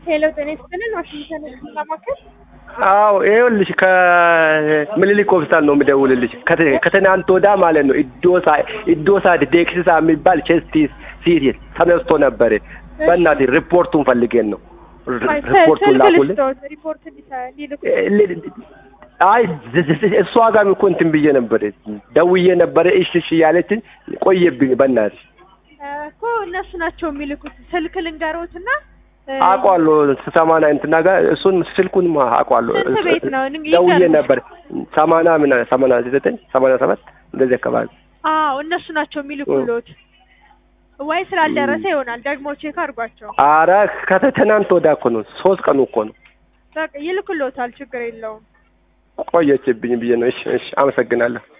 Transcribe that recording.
ሄሎ ጤና ይስጥልን ዋሽንግተን ህክምና ማዕከል አዎ ይኸውልሽ ከምኒልክ ሆስፒታል ነው የምደውልልሽ። ከተ- ከትናንት ወዳ ማለት ነው ኢዶሳ ኢዶሳ ዴክሲሳ የሚባል ቼስት ሲቲ ተነስቶ ነበር። በእናትህ ሪፖርቱን ፈልጌን ነው ሪ- ሪፖርቱን ስልክ ላኩልን። ልስጥዎት ሪፖርት እንዲሰ- እንዲልኩ አይ ዝ- ዝ- እሷ ጋር እኮ እንትን ብዬ ነበር ደውዬ ነበረ። እሺ እሺ እያለችኝ ቆየብኝ። በእናትሽ እኮ እነሱ ናቸው የሚልኩት ስልክ ልንገሮትና እ፣ አውቀዋለሁ ሰማንያ እንትና ጋር እሱን ስልኩን አውቀዋለሁ። ስንት ቤት ነው? ንግ- ደውዬ ይገርምሽ። ነበር ሰማንያ ምን ሰማንያ ዘጠኝ ሰማንያ ሰባት እንደዚህ አካባቢ አዎ እነሱ ናቸው የሚልኩሎት ወይ ስላልደረሰ ይሆናል ደግሞ ቼክ አድርጓቸው አረ ከትናንት ወዳ እኮ ነው ሶስት ቀኑ እኮ ነው በቃ ይልኩሎታል ችግር የለውም ቆየችብኝ ብዬ ነው። እሺ እሺ አመሰግናለሁ።